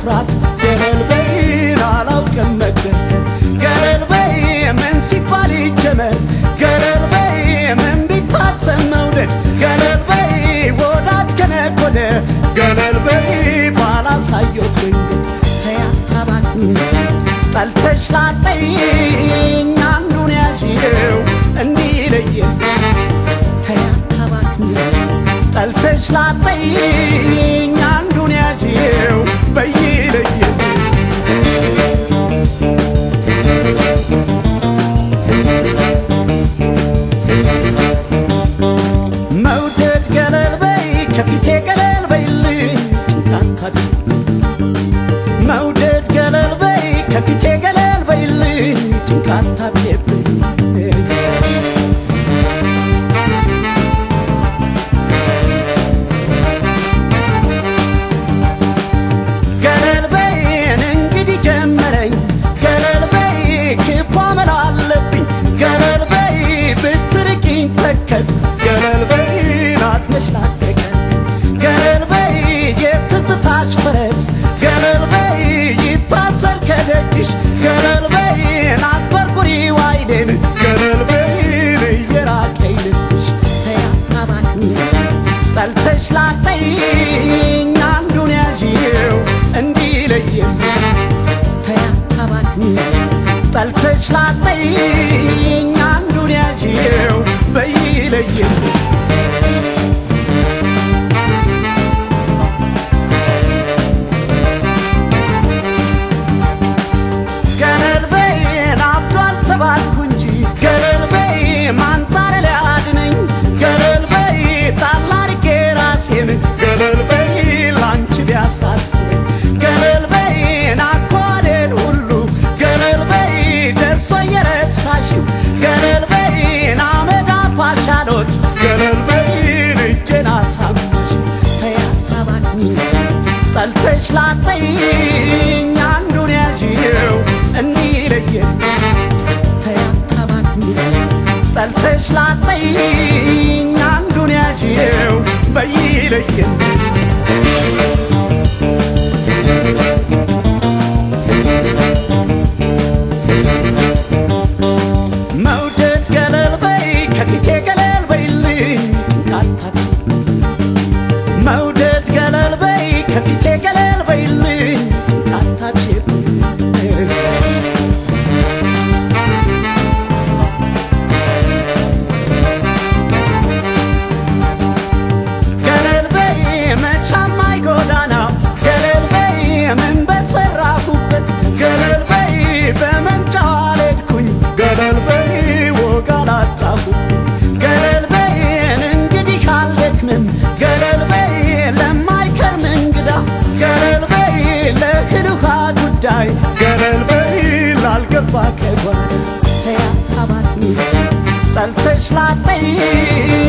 ማውራት ገለል በይን አላውቅም መግደርደር ገለል በይ ምን ሲባል ይጀመር ገለል በይ ምን ቢታሰብ መውደድ ገለል በይ ወዳጅ ከነጎደ ገለል በይ ባላሳየት መንገድ ተያታባክኝ ጠልተሽ ላጠይኝ አንዱን ያዥው እንዲለየን ተያታባክኝ ጠልተሽ ላጠይኝ አንዱን ያዥው በይለየን መውደድ ገለል በይ ከፊቴ ገለል በይልኝ ጭንቃታድ መውደድ ገለል በይ ከፊቴ ገለል በይልኝ ጭንቃታብየብኝ ገለል በይን እንግዲህ ጀመረኝ ገለል በይ ክፉ አመል አለብኝ ገለል በይ ብትርቂኝ ተከዝ ገለል በይን አዝነሽ ላቀቀ ገለል በይ የትዝታሽ ፈረስ ገለል በይ ይታሰር ከደጅሽ ገለል በይን አትበርኩሪው አይኔን ገለል በይን እየራቀኝ ልብሽ ተያታባክኝ ጠልተሽ ላጠይኝ አንዱን ያዥው እንዲለየን ተያታባክኝ ጠልተሽ ላጠይኝ አንዱን ያዥው በይለየን ገለል በይን አብዷል ተባልኩ እንጂ ገለል በይ ማንጣር ሊያድነኝ ገለል በይ ታላርጌ ራሴን ገለል በይ ላንቺ ቢያሳስበኝ ገለል በይን አኳዴን ሁሉ ገለል በይ ደርሶ የረሳሽው ገለል በይን አመድ አፋሻሎት ገለል በይን እጄን አሳማሽ ተያታባክኝ ጠልተሽ ላጠይኝ አንዱን ያዥው እንዲለየን ተያታባክኝ ጠልተሽ ላጠይኝ አንዱን ያዥው በይለየን መውደድ ገለል በይ ከፊቴ ገለል በይልኝ ጭንቃታክ መውደድ ገለል በይ ከፊቴ ገለል በይልኝ ጭንቃታብሽብኝ ገለል በይ መቻማይ ጎዳና ገለል በይ ምን በሰራሁበት ገለል በይ በመምጫው አልሄድኩኝ ገለል በይ ወግ አላጣሁበት ገለል በይን እንግዲህ አልደክምም ገለል በይ ለማይከርም እንግዳ ገለል በይ ለእህል ውሃ ጉዳይ ገለል በይ ላልገባ ከጓዳ ተያታባክኝ ጠልተሽ ላጠይኝ